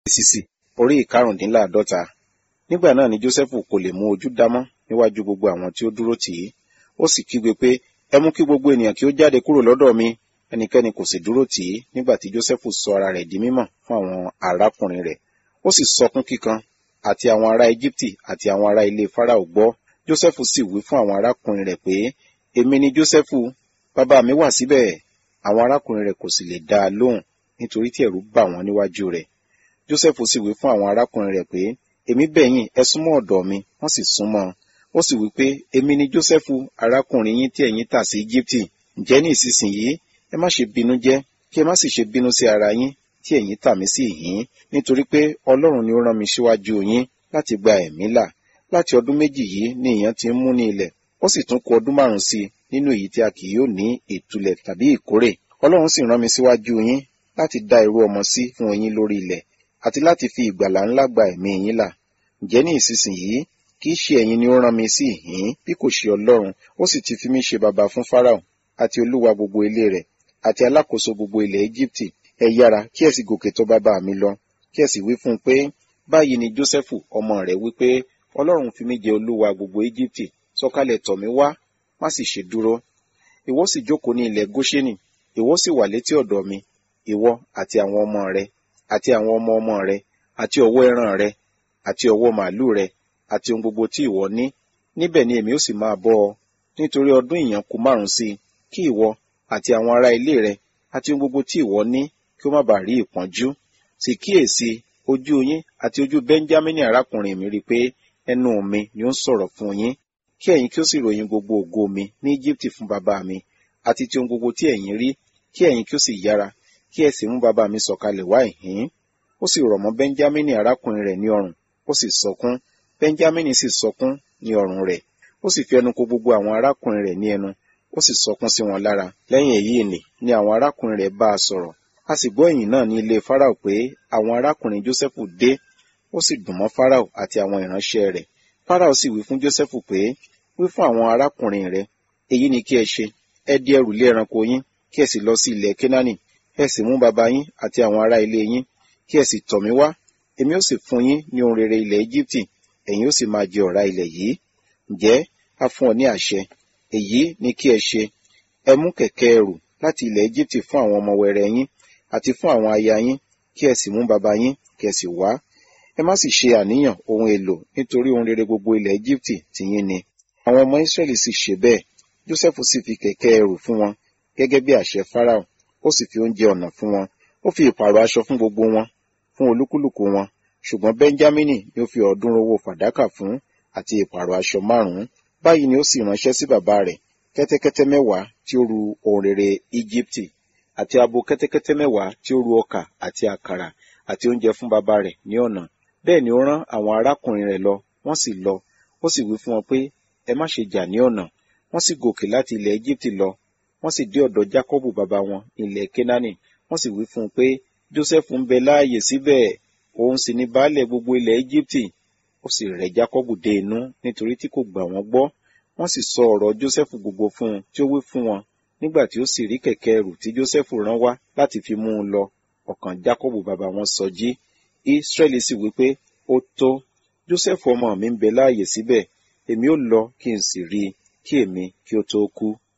sísì orí ìkarùndínláàdọ́ta nígbà náà ni jósẹ́fù kò lè mú ojú dámọ́ níwájú gbogbo àwọn tí ó dúró tì í ó sì kígbe pé ẹ mú kí gbogbo ènìyàn kí ó jáde kúrò lọ́dọ̀ mi ẹnikẹ́ni kò sì dúró tì í nígbà tí jósẹ́fù sọ ara rẹ̀ di mímọ̀ fún àwọn arákùnrin rẹ̀ ó sì sọkún kíkan àti àwọn ará íjíbítì àti àwọn ará ilé fáráò gbọ́ jósẹ́fù sì wí fún àwọn arákùnrin rẹ̀ pé èmi ni jósẹ́fù bàbá mi wà síbẹ̀ àwọn arákùnrin rẹ̀ kò sì lè dá a lóhùn nítorí tí ẹ̀rù bà wọ́n níwájú rẹ̀ jósẹ́fù sì wí fún àwọn arákùnrin rẹ̀ pé èmi bẹ̀ yín ẹ súnmọ́ ọ̀dọ̀ mi wọ́n sì súnmọ́ ó sì wí pé èmi ni jósẹ́fù arákùnrin yín tí ẹ̀yin tà sí íjíbítì ǹjẹ́ ní ìsinsìnyí ẹ má ṣe bínú jẹ́ kí ẹ má sì ṣe bínú sí ara yín tí ẹ̀yin tà mí sí ìhín nítorí pé ọlọ́run ni ó rán mi síwájú yín láti gba ẹ̀mí là láti ọdún méjì yìí ni ìyàn ti ń mú ní ilẹ̀ ó sì tún kù ọdún márùn sí i nínú èyí tí a kì yóò ní ìtúlẹ̀ tàbí ìkórè ọlọ́run sì rán mi síwájú yín láti dá irú ọmọ sí fún yín lórí ilẹ̀ àti láti fi ìgbàlà ńlá gba ẹ̀mí yín là ǹjẹ́ ní ìsinsìnyí kì í ṣe ẹ̀yin ni ó rán mi sí ìhín bí kò ṣe ọlọ́run ó sì ti fi mí ṣe baba fún fáráò àti olúwa gbogbo ilé rẹ̀ àti alákòóso gbogbo ilẹ̀ íjíbítì ẹ yára kí ẹ sì gòkè tó bàbá mi lọ kí ẹ sì wí fún un pé báyìí ni jósẹ́fù ọmọ rẹ̀ wí pé ọlọ́run fi mí jẹ olúwa gbogbo íjíbítì sọ̀kalẹ̀ tọ̀ mí wá má sì ṣe dúró ìwọ sì jókòó ní ilẹ̀ góṣẹ́nì ìwọ sì wà létí ọ̀dọ̀ mi ìwọ àti àwọn ọmọ rẹ àti àwọn ọmọ ọmọ rẹ àti ọ̀wọ́ ẹran rẹ àti ọ̀wọ́ màálù rẹ àti ohun gbogbo tí ìwọ ní níbẹ̀ ni èmi ó sì máa bọ́ ọ nítorí ọdún ìyàn kù márùn sí i kí ìwọ àti àwọn ará ilé rẹ àti ohun gbogbo tí ìwọ ní kí ó má bàa rí ìpọ́njú sì kíyèsí ojú yín àti ojú bẹ́ńjámínì arákùnrin mi rí i pé ẹnu mi ni ó ń sọ̀rọ̀ fún yín kí ẹ̀yin kí ó sì ròyìn gbogbo ògo mi ní Íjíbítì fún bàbá mi àti ti ohun gbogbo tí ẹ̀yin rí kí ẹ̀yin kí ó sì yára kí ẹ sì mú bàbá mi sọ̀kalẹ̀ wá ìhín ó sì rọ̀ mọ́ bẹ́ńjámínì arákùnrin rẹ̀ ní ọrùn ó sì sọkún bẹ́ńjámínì sì sọkún ní ọrùn rẹ̀ ó sì fi ẹnu kò gbogbo àwọn arákùnrin rẹ̀ ní ẹnu ó sì sọkún sí wọn lára lẹ́yìn èyí nì ni àwọn arákùnrin rẹ̀ bá a sọ̀rọ̀ a sì gbọ́ ìyìn náà ní ilé fáráò pé àwọn arákùnrin jósẹ́fù dé ó sì dùn mọ́ fáráò àti àwọn ìránṣẹ́ rẹ̀ fáráò sì wí fún jósẹ́fù pé wí fún àwọn arákùnrin rẹ̀ èyí ni kí ẹ ṣe ẹ di ẹrù lé ẹranko yín kí ẹ sì lọ sí ilẹ̀ kénáánì ẹ sì mú bàbá yín àti àwọn ará ilé yín kí ẹ sì tọ̀ mí wá èmi ó sì fún yín ní ohun rere ilẹ̀ íjíbítì ẹ̀yin ó sì máa jẹ ọ̀rá ilẹ̀ yìí ǹjẹ́ a fún ọ ní àṣẹ èyí ni kí ẹ ṣe ẹ mú kẹ̀kẹ́ ẹrù láti ilẹ̀ íjíbítì fún àwọn ọmọ wẹrẹ yín àti fún àwọn aya yín kí ẹ sì mú bàbá yín kí ẹ sì wá ẹ má sì ṣe àníyàn ohun èlò nítorí ohun rere gbogbo ilẹ̀ íjíbítì tìyín ni àwọn ọmọ ísírẹ́lì sì ṣe bẹ́ẹ̀ jósẹ́fù sì fi kẹ̀kẹ́ ẹrù fún wọn gẹ́gẹ́ bí àṣẹ fáráò ó sì fi oúnjẹ ọ̀nà fún wọn ó fi ìpààrọ̀ aṣọ fún gbogbo wọn fún olúkúlùkù wọn ṣùgbọ́n bẹ́ńjámínì ni ó fi ọ̀ọ́dúnrún owó fàdákà fún àti ìpààrọ̀ aṣọ márùn-ún báyìí ni ó sì ránṣẹ́ sí bàbá rẹ̀ kẹ́tẹ́kẹ́tẹ́ mẹ́wàá tí ó ru ohun rere íjíbítì àti abo kẹ́tẹ́kẹ́tẹ́ mẹ́wàá tí ó ru ọkà àti àkàrà àti oúnjẹ fún bàbá rẹ̀ ní ọ̀nà bẹ́ẹ̀ ni ó rán àwọn arákùnrin rẹ̀ lọ wọ́n sì lọ ó sì wí fún wọn pé ẹ má ṣe jà ní ọ̀nà wọ́n sì gòkè láti ilẹ̀ íjíbítì lọ wọ́n sì dé ọ̀dọ̀ jákọ́bù bàbá wọn ilẹ̀ kénáánì wọ́n sì wí fún un pé jósẹ́fù ń bẹ láàyè síbẹ̀ òun sì ní baálẹ̀ gbogbo ilẹ̀ íjíbítì ó sì rẹ̀ jákọ́bù dé inú nítorí tí kò gbà wọ́n gbọ́ wọ́n sì sọ ọ̀rọ̀ jósẹ́fù gbogbo fún un tí ó wí fún wọn nígbà tí ó sì rí kẹ̀kẹ́ ẹrù tí jósẹ́fù rán wá láti fi mú un lọ ọkàn jákọ́bù bàbá wọn sọjí ísírẹ́lì sì wí pé ó tó jósẹ́fù ọmọ mi ń bẹ láàyè síbẹ̀ èmi ó lọ kí n sì rí i kí èmi kí ó tó kú